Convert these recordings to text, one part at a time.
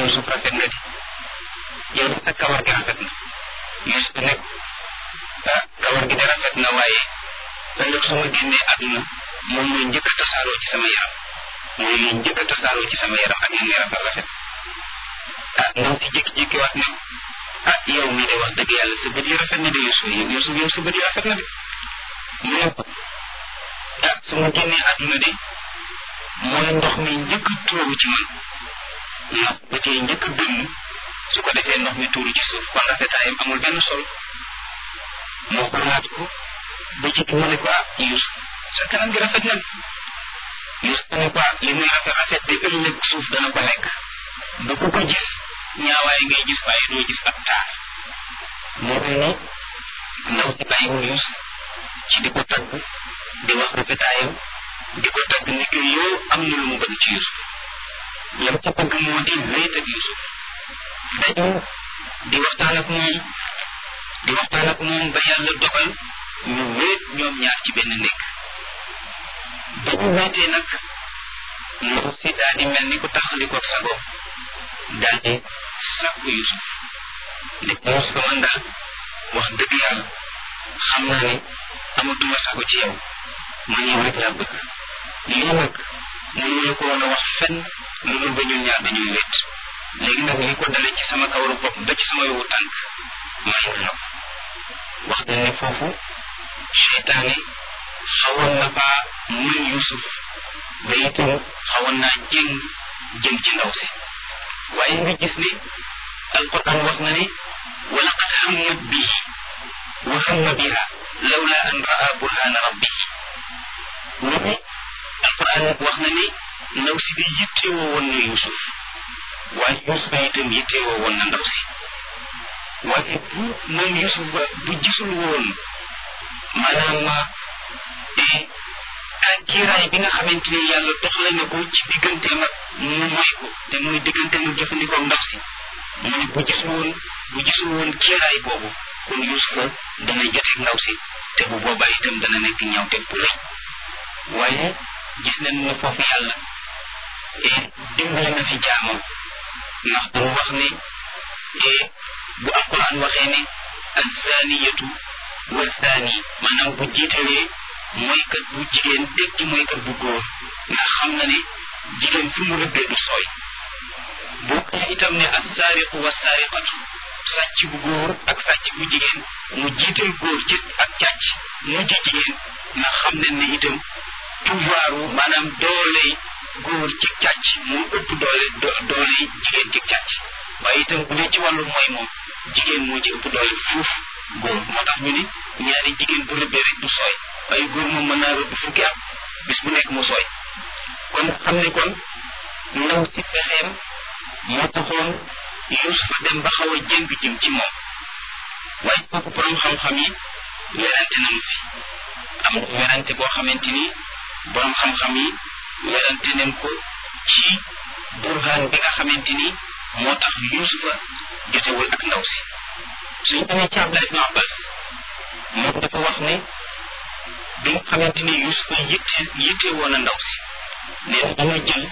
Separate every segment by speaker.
Speaker 1: Yuusuf rafet na di yow sa kawar gi rafet na Yuusuf ne ah kawar gi de rafet na waaye ëllëg su ma génnee àdduna moom mooy njëkk a tasaaroo ci sama yaram mooy liy njëkk a tasaaroo ci sama yaram ak li muy rafet rafet ah ndaw si jékki-jékki waat ne ah yow mii de wax dëgg yàlla sa bët yi rafet na de Yuusuf Yuusuf yow sa bët yi rafet na de mu ne ko ah su ma génnee àdduna de mooy ndox mi njëkk a tuuru ci man ndax bët yi njëkk a dënn su ko defee ndox mi tuuru ci suuf kon rafetaayam amul benn solo moo ko laaj ko ba ci mu ne ko ah Yuusuf sa kanam gi rafet na Yuusuf ne ko ah li muy rafet rafet de ëllëg suuf dana ko lekk ba ku ko gis ñaawaay ngay gis waaye doo gis ab taar moo mel ni ndaw si bàyyiwul Yuusuf ci di ko tagg di wax rafetaayam di ko tagg ni que yow am na lu mu bëgg ci Yuusuf lam ca bëgg moo di wéet ak Yuusuf dañu di waxtaan ak moom di waxtaan ak moom ba yàlla dogal ñu wéet ñoom ñaar ci benn nekk ba ñu wéetee nag ndaw si daal di mel ni ku taxaliko ak sago daal di sàkku Yuusuf ne ko Yuusuf man daal wax dëgg yàlla xam naa ne amatuma sago ci yow man yow rek laa bëgg lii nag mënuñu ko woon a wax fenn lu dul ba ñun ñaar dañuy wéet léegi nag li ko dale ci sama kawaru bopp ba ci sama yowu tànk may na la ko wax dañ ne foofu seytaane xawoon na faa mën Yuusuf ba itam xawoon naa jéng jëm ci ndaw si waaye nga gis ne alquran wax na ne wa laqad hammat bihi wa hamma biha lawla an raa burhana rabbihi mu ne alquran wax na ne ndaw si bi yittewoo woon na Yuusuf waaye Yuusuf itam yittewoo woon na ndaw si waaye bu moom Yuusuf ba bu gisul woon maanaam kiiraay bi nga xamante ni yàlla doxale na ko ci digganteem ak mu moy ko te muy digganteem ak jëfandikoo ndaw si mu ne bu gisul woon bu gisul woon kiiraay boobu kon Yuusufa dana joteeg ndaw si te bu boobaa itam dana nekk ñawteeg bu rëy waaye gis nañ ne foofu yàlla dimbali na fi jaamam ndax damu wax ne bu alquran waxee ne azzaaniyatu wa zaani maanaam bu jiitalee mooykat bu jigéen teg ci mooykat bu góor ndax xam na ne jigéen fu mu rëbbee du sooy bu waxee itam ne assaariqu wa saariqatu sàcc bu góor ak sàcc bu jigéen mu jiital góor ci ak càcc mujj jigéen ndax xam nañ ne itam pouvoiru maanaam dooley góor ci càcc moo ëpp doole dooley jigéen ci càcc waaye itam bu dee ci wàllu mooy moom jigéen moo ci ëpp doole fuuf góor moo tax ñu ne ñaari jigéen bu rëbbee rek du sooy waaye góor moom mën naa rëbb fukki at bis bu nekk mu sooy kon xam ne kon ndaw si pexeem moo taxoon Yuusufa dem ba xaw a jëng jëm ci moom waaye kooku borom xam-xam yi werante nañu fi am na werante boo xamante ni borom xam-xam yi werante nañ ko ci burhaan bi nga xamante ni moo tax Yuusufa jotewul ak ndaw si suñ demee ci Abdallah ibn Abbas moom dafa wax ne bi nga xamante ni Yuusufa yitte yitte woon a ndaw si nee na dama jël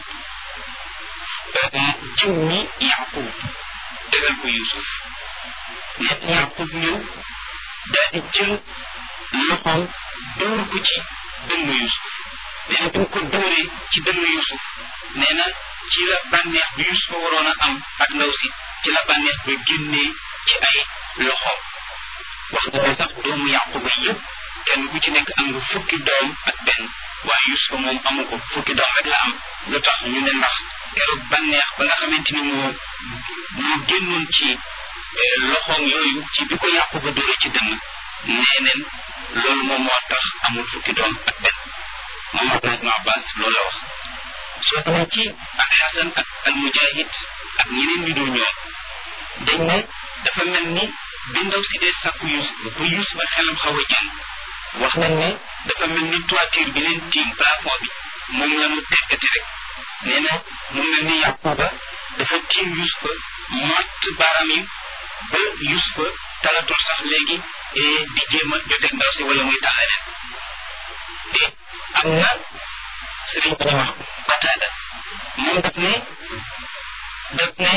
Speaker 1: jiw mi Yaqub tegal ko Yuusuf nee na Yaqub ñëw daal di jël loxoom dóor ko ci dënnu Yuusuf nee na bi mu ko dóoree ci dënnu Yuusuf nee na ci la bànneex bi Yuusufa waroon a am ak ndaw si ci la bànneex ba génnee ci ay loxoom wax na ne sax doomu Yaquba yëpp kenn ku ci nekk am nga fukki doom ak benn waaye Yuusufa moom amu ko fukki doom rek la am lu tax ñu ne ndax keroog bànneex ba nga xamante ni moo moo génnoon ci loxoom yooyu ci bi ko Yaquba dóore ci dënn nee neen loolu moom moo tax amul fukki doom ak benn moom Abdullah ibn Abbas loolu la wax soo demee ci ak Xasan ak al Mujahid ak ñeneen ñu dul ñoom dañ ne dafa mel ni bi ndaw si dee sàkku Yuusuf ba Yuusuf xelam xaw a jàng wax nañ ne dafa mel ni toiture bi leen tiim plafond bi moom la mu tekkati rek nee na mu mel ni Yaquba dafa tiim Yuusufa mott baaraam yi ba Yuusufa talatul sax léegi di jéem a joteeg ndaw si wala muy tax leneen te am na sëriñ bu ñu wax Bataada moom daf ne daf ne Yaqub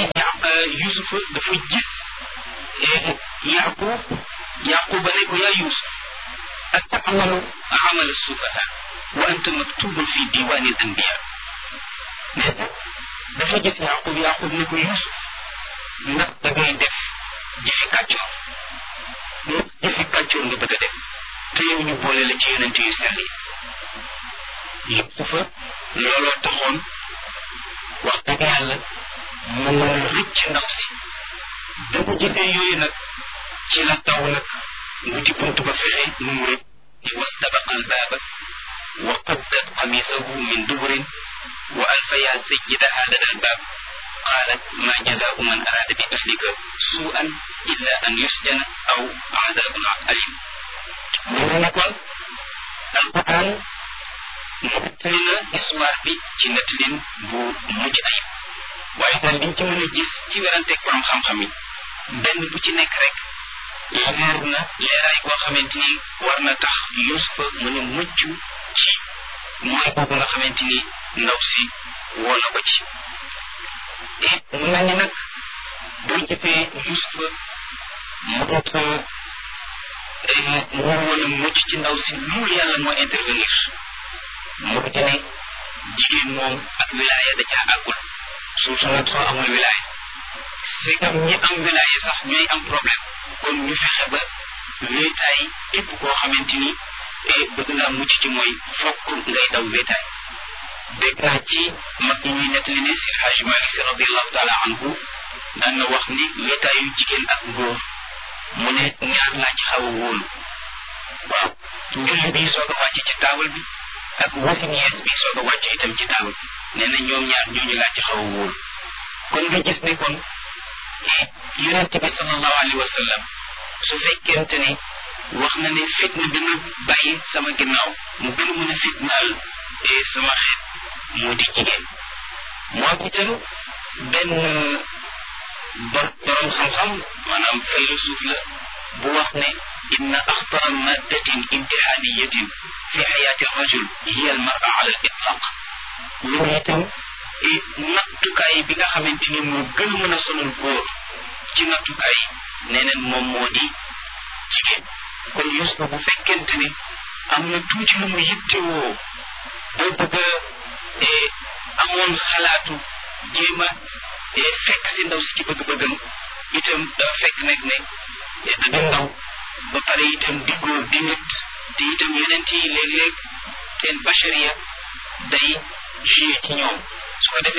Speaker 1: yusufa dafa gis yaqub yaquba ne ko yaa yusuf atamalu amal sufaha wa anta maktubun fi diwani al anbiya nee na dafa gis yaqub yaqub ne ko yusuf ndax da ngay def jëfi kàccoor ndax jëfi kàccoor nga bëgg a def te yow ñu boole la ci yonent yu sell yi yusufa looloo taxoon wax dëgg yàlla mu mën a rëcc ndaw si da ko gisee yooyu nag ci la taw nag wuti bunt ba fexe nu mu rëcc wastabaqa albaaba wa qaddat qamisahu min duburin wa alfaya sayyidaha lada albaab قالت ما جزاء من أراد بأهلك سوءا إلا أن يسجن أو عذاب أليم من نكون القرآن nettali na histoire bi ci nettalin bu mucc ayib waaye daal liñ ci mën a gis ci weranteeg borom xam-xam yi benn bu ci nekk rek leer na leeraay boo xamante ni war na tax Yuusufa mën a mucc ci mooy boobu nga xamante ni ndaw si woo na ko ci et mu mel ni nag boo jëfee Yuusufa mu doot mu woon a mucc ci ndaw si loolu yàlla moo intervenir moo ci ne jigéen moom ak wilaaya da caa àggul suuf su nag soo amul wilaaya c'est comme ñi am wilaaya sax ñooy am problème kon ñu fexe ba wéetaay képp koo xamante ni bëgg naa mucc ci mooy fokk ngay daw wéetaay dégg naa ci mag ñi ñuy nettali ne Seydi Hajji Malik Si radiallahu taala anhu daan na wax ni wéetaayu jigéen ak góor mu ne ñaar laa ci xaw a wóolu waaw njulli bi soog a wàcc ci taabal bi ak wasin yees bi soog a wàcc itam ci taabal bi nee na ñoom ñaar ñooñu laa ci xaw a wóolu kon nga gis ne kon yonente bi sallallahu alayhi wa sallam su fekkente ne wax na ne fitna bi ma bàyyi sama ginnaaw mu gën a mën a fitnaal sama xeet moo di jigéen moo itam benn bor borom xam-xam maanaam faylusuuf la bu wax ne inna axtara maddatin imtixaaniyatin fi xayaati rajul hiya almara ala al itlaq loolu itam nattukaay bi nga xamante ni moo gën a mën a sonal góor ci nattukaay nee neen moom moo di jigéen kon Yuusufa bu fekkente ne am na tuuti lu mu yittewoo boo bëgg a amoon xalaatu jéem a fekk si ndaw si ci bëgg-bëggam itam dafa fekk nekk ne da di ndaw ba pare itam di góor di nit te itam yeneen yi léeg-léeg seen bachariya day joué ci ñoom su ko defee